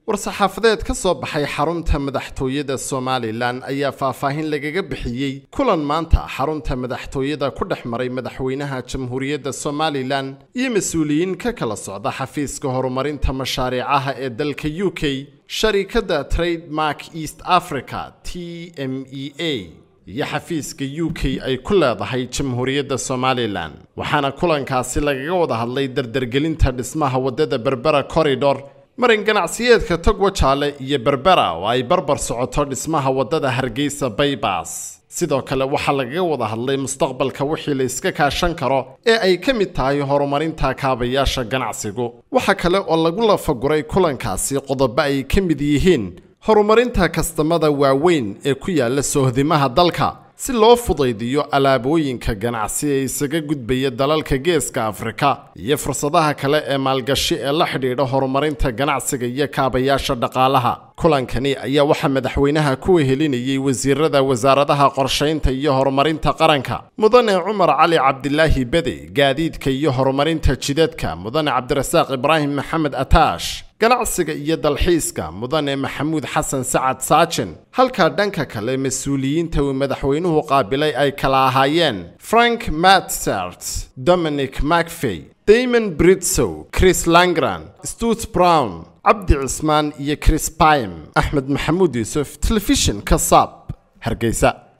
war-saxaafadeed ka soo baxay xarunta madaxtooyada somalilan ayaa faahfaahin lagaga bixiyey kulan maanta xarunta madaxtooyada ku dhex maray madaxweynaha jamhuuriyadda somalilan iyo mas-uuliyiin ka kala socda xafiiska horumarinta mashaariicaha ee dalka u k sharikadda trademark east africa t m e a iyo xafiiska u k ay ku leedahay jamhuuriyadda somalilan waxaana kulankaasi lagaga wada hadlay dardargelinta dhismaha waddada berbera corridor marin ganacsiyeedka togwa jaale iyo berbera oo ay barbar socoto dhismaha waddada hargeysa baybas sidoo kale waxaa lagaga wada hadlay mustaqbalka wixii la iska kaashan karo ee ay ka mid tahay horumarinta kaabayaasha ganacsigu waxa kale oo lagu lafaguray kulankaasi qodobo ay ka mid yihiin horumarinta kastamada waaweyn ee ku yaala soohdimaha dalka si loo fudaydiyo alaabooyinka ganacsi ee isaga gudbaya dalalka geeska afrika iyo fursadaha kale ee maalgashi ee la xidhiidha horumarinta ganacsiga iyo kaabayaasha dhaqaalaha kulankani ayaa waxaa madaxweynaha ku wehelinayay wasiirada wasaaradaha qorshaynta iyo horumarinta qaranka mudane cumar cali cabdilaahi bede gaadiidka iyo horumarinta jidadka mudane cabdirasaaq ibraahim maxamed ataash ganacsiga iyo dalxiiska mudane maxamuud xasan sacad saajin halka dhanka kale mas-uuliyiinta uu madaxweynuhu qaabilay ay kala ahaayeen frank matsert dominic macfey damon britsow chris langran stut brown cabdi cismaan iyo chris baym axmed maxamuud yuusuf telefishin ka saab hargeysa